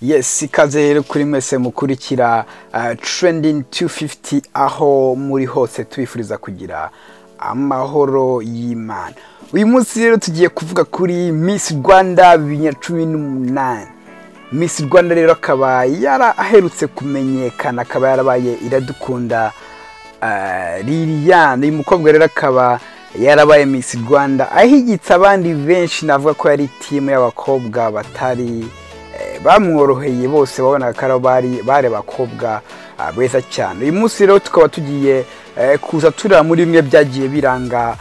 yesi ikaze rero kuri mwese mukurikira trending 250 aho muri hose tubifuriza kugira amahoro y'imana uyu munsi rero tugiye kuvuga kuri miss rwanda bibiri na cumi n'umunani miss rwanda rero akaba yaraherutse kumenyekana akaba yarabaye iradukunda liliane uyu mukobwa rero akaba yarabaye miss rwanda ahigitse abandi benshi navuga ko yari timu y'abakobwa batari bamworoheye bose babonaga ko bari bari abakobwa beza cyane uyu munsi rero tukaba tugiye kuza tureba muri bimwe byagiye biranga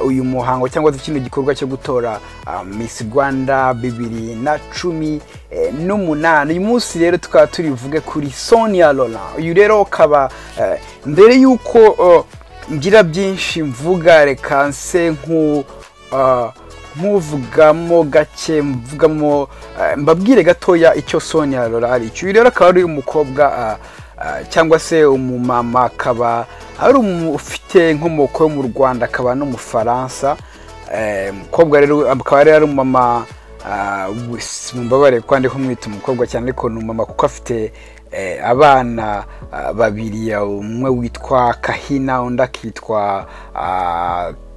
uyu muhango cyangwa se kino gikorwa cyo gutora miss rwanda bibiri na cumi n'umunani uyu munsi rero tukaba turi buvuge kuri sonia Laurent uyu rero ukaba mbere y'uko ngira byinshi mvuga reka nse nk'u nk'uvugamo gake mvugamo mbabwire gatoya icyo sonia Laurent ari icyo uyu rero akaba ari umukobwa cyangwa se umumama akaba ari ufite inkomoko yo mu rwanda akaba n'umufaransa umukobwa rero akaba ari umumama mubabare ko ndiho mwita umukobwa cyane ariko ni umumama kuko afite abana babiri umwe witwa kahina undi akitwa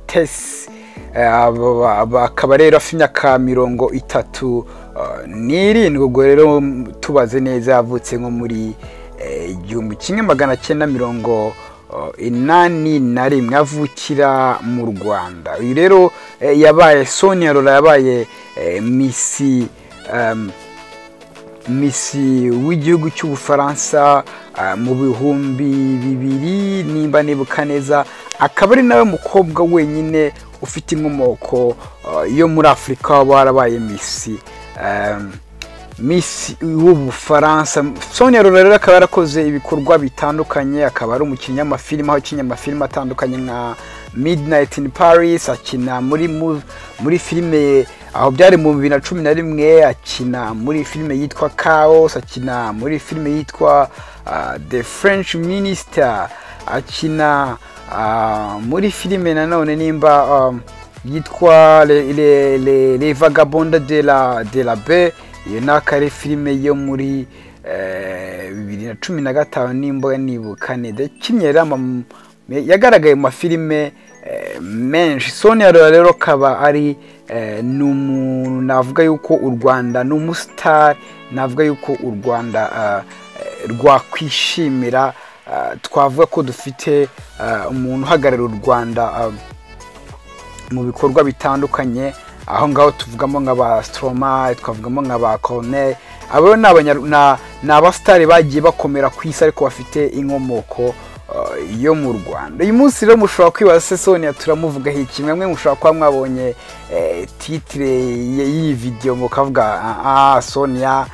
tesi akaba rero afite imyaka mirongo itatu n'irindwi ubwo rero tubaze neza yavutse nko muri igihumbi kimwe magana cyenda mirongo inani na rimwe avukira mu rwanda uyu rero yabaye sonia rora yabaye misi misi w'igihugu cy'ubufaransa mu bihumbi bibiri nimba nibuka neza akaba ari nawe mukobwa wenyine ufite inkomoko yo muri afurika waba warabaye misi misi w'ubufaransa sonia rora rero akaba yarakoze ibikorwa bitandukanye akaba ari umukinnyi w'amafilime aho akinnye amafilime atandukanye nka midnight in paris akina muri muri filime aho byari mu bibiri na cumi na rimwe akina muri filime yitwa chaos akina muri filime yitwa the french minister akina muri filime nanone nimba yitwa le vagabonde de la de la be iyo ni akari filime yo muri bibiri na cumi na gatanu nimba nibuka neza kinyera yagaragaye mu mafilime menshi sonia rero akaba ari ni umuntu navuga yuko u rwanda ni umusitari navuga yuko u rwanda rwakwishimira twavuga ko dufite umuntu uhagarariye u rwanda mu bikorwa bitandukanye aho ngaho tuvugamo nka ba sitoroma twavugamo nka ba korone abo ni abasitari bagiye bakomera ku isi ariko bafite inkomoko yo mu rwanda uyu munsi rero mushobora kwibaza se sonia turamuvugaho iki mwamwe mushobora kuba mwabonye titire y'iyi videwo mukavuga aha sonia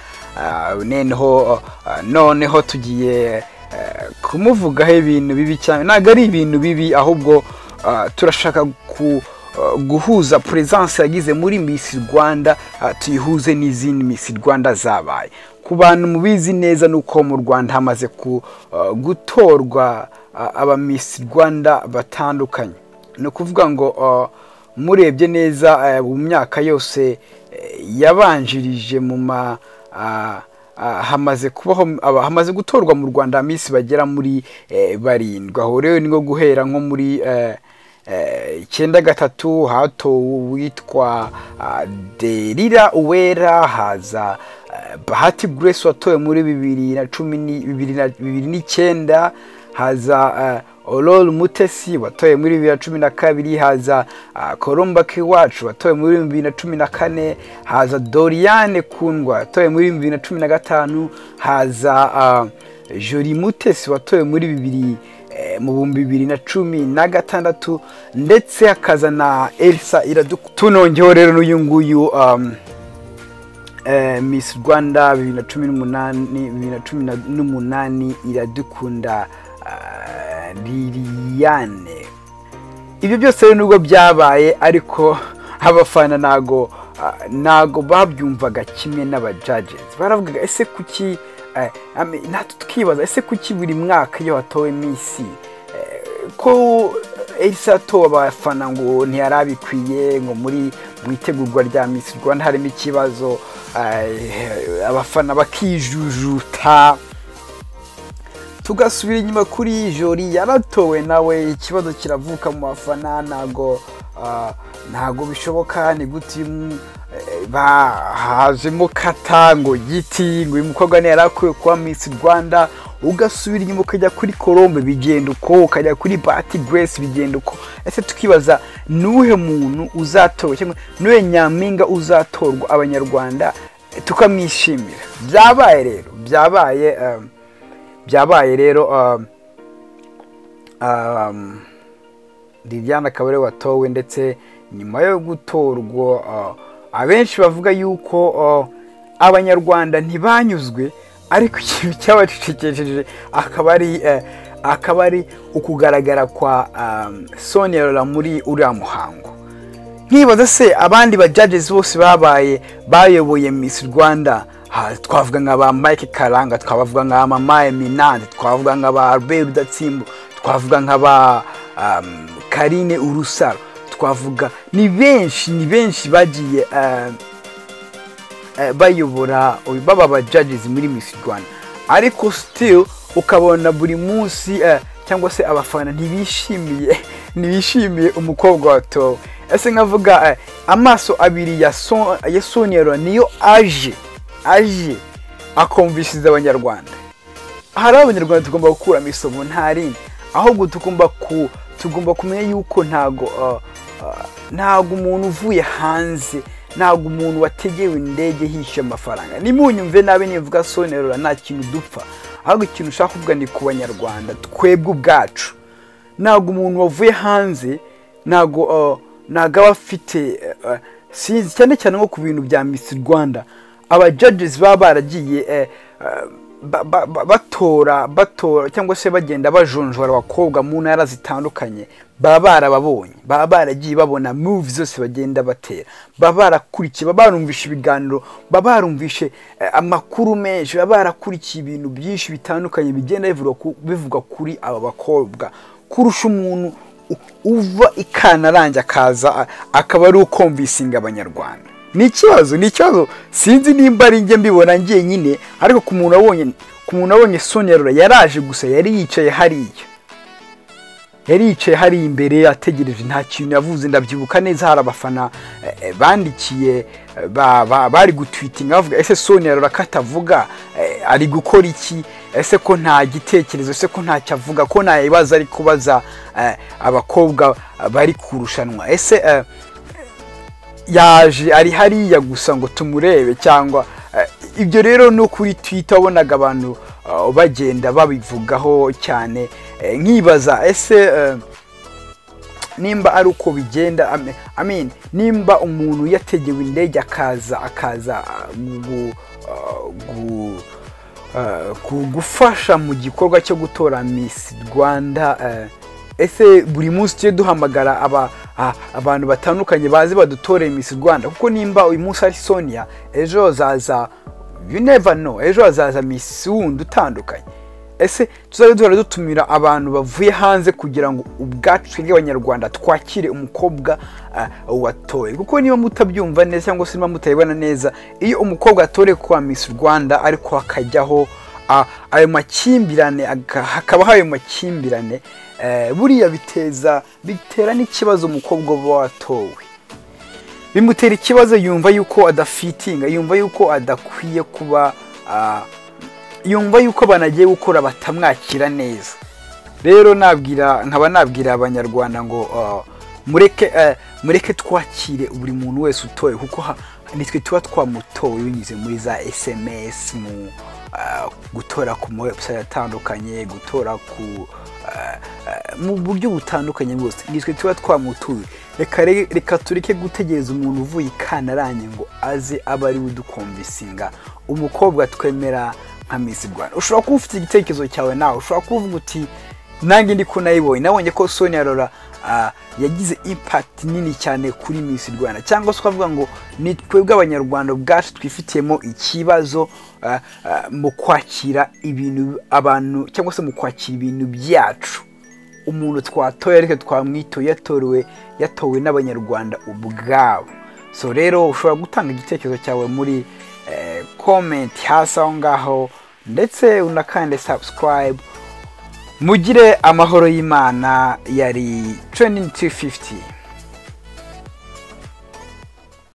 noneho noneho tugiye kumuvugaho ibintu bibi cyane ntabwo ari ibintu bibi ahubwo turashaka ku guhuza puresanse yagize muri misi rwanda tuyihuze n'izindi misi rwanda zabaye ku bantu mubizi neza ni uko mu rwanda hamaze gutorwa abamisi rwanda batandukanye ni ukuvuga ngo murebye neza mu myaka yose yabanjirije mu ma hamaze kubaho hamaze gutorwa mu rwanda minsi bagera muri barindwi aho rero ni nko guhera nko muri icyenda gatatu hatowe uwitwa derira uwera haza bahati grace watowe muri bibiri na cumi bibiri n'icyenda haza ororo mutesi watowe muri bibiri na cumi na kabiri haza koromba kiwacu watowe muri bibiri na cumi na kane haza doriyane kundwa watowe muri bibiri na cumi na gatanu haza jori mutesi watowe muri bibiri mu bihumbi bibiri na cumi na gatandatu ndetse hakaza na elisa iraduka tunongeho rero n'uyu nguyu misi rwanda bibiri na cumi n'umunani bibiri na cumi n'umunani iradukunda liliane ibyo byose rero nubwo byabaye ariko abafana ntago ntago babyumvaga kimwe n'abajajezi baravugaga ese kuki natwe tukibaza ese kuki buri mwaka iyo hatowe minsi ko erisato abafana ngo ntiyari abikwiye ngo muri mu itegurwa rya misi rwanda harimo ikibazo eh, abafana bakijujuta tugasubira inyuma kuri jori yaratowe nawe ikibazo kiravuka mu bafana ntago ah, ntago bishoboka ni gute uyu- eh, bahazemo kata ngo giti ngo uyu mukobwa ntiyari akwiye kuba misi rwanda ugasubira inyuma ukajya kuri colombe bigenda uko ukajya kuri bati grace bigenda uko ese tukibaza ni uwuhe muntu uzatorwa cyangwa ni uwuhe nyampinga uzatorwa abanyarwanda tukamwishimira byabaye rero byabaye um, byabaye rero um, um, Liliane akaba ariwe watowe ndetse nyuma yo gutorwa uh, abenshi bavuga yuko uh, abanyarwanda ntibanyuzwe ariko ikintu cyabacecekesheje akaba ari eh, akaba ari ukugaragara kwa um, Sonia Rolland muri uriya muhango nkibaza se abandi ba judges bose babaye bayoboye Miss Rwanda ha, twavuga nka ba Mike Karanga twavuga nka Mama Eminante twavuga nka ba Albert Rudatsimbo twavuga nka ba um, Karine Urusaro twavuga ni benshi ni benshi bagiye um, eh, bayobora oy- baba ba judges muri Miss Rwanda ariko still ukabona buri munsi eh, cyangwa se abafana ntibishimiye ntibishimiye umukobwa watowe ese nkavuga eh, amaso abiri ya Son- ya Sonia Rolland niyo aje aje akumvishiriza abanyarwanda hari abanyarwanda tugomba gukuramo isomo nta rindi ahubwo tugomba ku tugomba kumenya yuko ntago uh, uh, ntago umuntu uvuye hanze ntago umuntu wategewe indege hishe amafaranga nimunyumve nabi nivuga sonerura nta kintu dupfa ahubwo ikintu ushaka kuvuga ni ku banyarwanda twebwe ubwacu ntago umuntu wavuye hanze ntago uh, ntago aba afite uh, uh, sinzi cyane cyane nko ku bintu bya Miss Rwanda aba judges baba baragiye eh, eh, ba- ba- ba- batora batora cyangwa se bagenda bajonjora abakobwa mu ntara zitandukanye baba barababonye baba baragiye babona moves zose bagenda batera baba barakurikiye baba barumvishe ibiganiro baba barumvishe eh, amakuru menshi baba barakurikiye ibintu byinshi bitandukanye bigenda bivugwa ku- bivugwa kuri aba bakobwa kurusha umuntu u- uva i Kantarange akaza a- akaba ari ukomvisinga abanyarwanda ni ikibazo ni ikibazo sinzi nimba ari njye mbibona njyenyine ariko ku muntu wabonye ku muntu wabonye Sonia Rolland yaraje gusa yari yicaye hariya yari yicaye hari imbere ategereje nta kintu yavuze ndabyibuka neza hari abafana eh, eh, bandikiye eh, ba- ba- bari gutwitinga bavuga ese Sonia Rolland ko atavuga eh, ari gukora iki ese ko nta gitekerezo ese ko ntacyo avuga ko nta bibazo ari kubaza eh, abakobwa bari kurushanwa ese eh, yaje ari hariya gusa ngo tumurebe cyangwa eh, ibyo rero no kuri twitter wabonaga abantu eh, bagenda babivugaho cyane Eh, nkibaza ese eh, nimba ari uko bigenda I mean- I mean, nimba umuntu yategewe indege akaza akaza ah, gu- ah, gu- ah, ku- gufasha mu gikorwa cyo gutora Miss Rwanda eh, ese buri munsi tujye duhamagara aba- ah, abantu batandukanye baze badutoreye Miss Rwanda kuko nimba uyu munsi ari Sonia ejo hazaza you never know ejo hazaza Miss wundi utandukanye ese tuzajya duhora dutumira abantu bavuye hanze kugira ngo ubwacu twebwe abanyarwanda twakire umukobwa ah, watoye kuko niba mutabyumva neza cyangwa se niba mutabibona neza iyo umukobwa atoreye kuba Miss Rwanda ariko hakajyaho ah, ayo makimbirane aga- hakabaho ayo makimbirane eh, buriya biteza bitera n'ikibazo umukobwa uba watowe bimutera ikibazo yumva yuko adafitinga yumva yuko adakwiye kuba ah, yumva yuko banagiye gukora batamwakira neza rero nabwira nkaba nabwira abanyarwanda ngo uh, mureke eh, mureke twakire buri muntu wese utoye kuko ha- nitwe tuba twamutowe binyuze muri za sms mu ah, gutora ku mawebsite atandukanye gutora ku ah, ah, mu buryo butandukanye bwose nitwe tuba twamutuye reka re- reka tureke gutegereza umuntu uvuye i kantarange ngo aze abe ari we udukomvisinga umukobwa twemera nka Miss Rwanda ushobora kuba ufite igitekerezo cyawe nawe ushobora kuvuga uti nanjye ndi ko nayibonye nabonye ko Sonia Rolland ah, yagize impact nini cyane kuri Miss Rwanda cyangwa se ukavuga ngo ni twebwe abanyarwanda ubwacu twifitiyemo ikibazo ah, ah, mu kwakira ibintu abantu cyangwa se mu kwakira ibintu byacu umuntu twatoye ariko twamwitoye yatorewe yatowe n'abanyarwanda ubwabo so rero ushobora gutanga igitekerezo cyawe muri komenti hasi aho ngaho ndetse unakande sabusikarayibu mugire amahoro y'imana yari tureningi 250